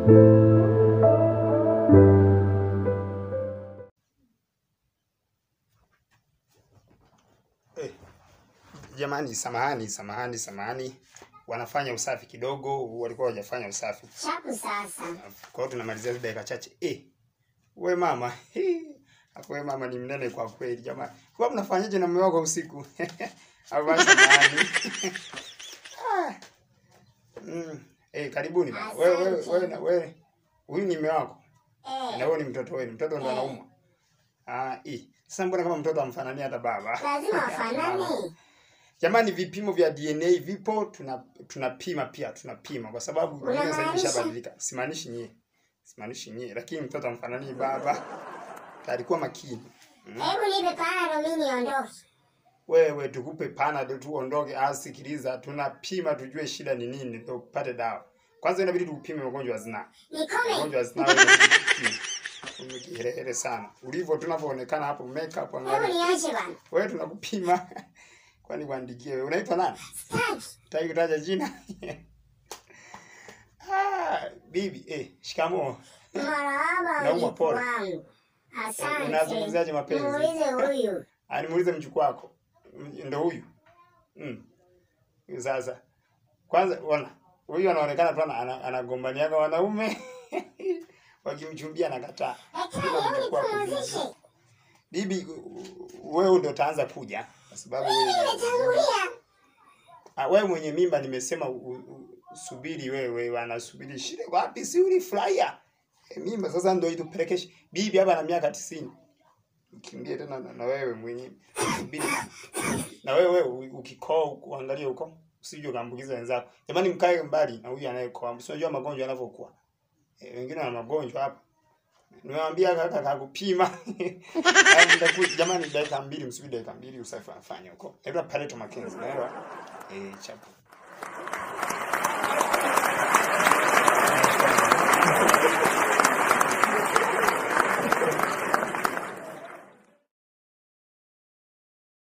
Eh, jamani, samahani, samahani, samahani, wanafanya usafi kidogo, walikuwa hawajafanya usafi. Chapu sasa. Kwa hiyo tunamalizia dakika chache. Eh, we mama, hii, hapo we mama ni mnene kwa kweli jamani. Kwa mnafanyaje na mume wako usiku? Au basi samahani. Ah. Mm. Eh, karibuni bana. Wewe wewe wewe na wewe. Huyu ni mume wako. Na Eh, wewe ni mtoto wenu. Mtoto ndo anaumwa. Ah, eh. Sasa mbona kama mtoto amfanania hata baba? lazima wafanane. Jamani, vipimo vya DNA vipo, tuna tunapima pia, tunapima kwa sababu dunia sasa hivi Unamaanisha? ishabadilika. Simaanishi nyie, simaanishi nyie, lakini mtoto amfananii baba. Alikuwa makini. Mm. Hebu nipe panado mimi niondoke. Wewe tukupe panado tu uondoke. Ah, sikiliza, tunapima tujue shida ni nini ndio upate dawa. Kwanza inabidi tukupime magonjwa ya zinaa. Nikome. Magonjwa ya zinaa wewe inabidi tukupime. Umekiherehere sana. Ulivyo tunavyoonekana hapo makeup Hebu angalia. niache bana. Wewe tunakupima. Kwani kuandikie wewe. Unaitwa nani? Staki. Taki kutaja jina. ah, bibi, eh, shikamoo. Marahaba Naumwa mjukuu pole. wangu. Asante. Unazungumziaje mapenzi? Muulize huyu. Ah, nimuulize mjukuu wako. M- Ndo huyu. Mm. Huyu Sasa. Kwanza ona. Huyu anaonekana tu ana- ana- anagombaniaga wanaume. Wakimchumbia anakataa. Daktari, Ila hebu mjukuu wako nipumzishe. bibi. Bibi, u- u- wewe ndo utaanza kuja kwa sababu Mimi wewe nimetangulia. Ah, wewe mwenye mimba nimesema u, u, subiri wewe, wanasubiri shida wapi? Si ulifurahia e, mimba sasa ndio itupelekeshe bibi hapa na miaka tisini ukimbie tena na, na wewe mwenye subiri na wewe u- ukikoa uangalie huko usije ukaambukiza wenzako. Jamani, mkae mbali na huyu anayekoa, unajua magonjwa yanavyokuwa. E, wengine wana magonjwa hapa. Nimewaambia kaka kakupima. Hayo mtaku- Jamani, dakika mbili, msubiri dakika mbili usafi afanye huko. Hebu Pareto Mackenzie, unaelewa? Eh, chapu.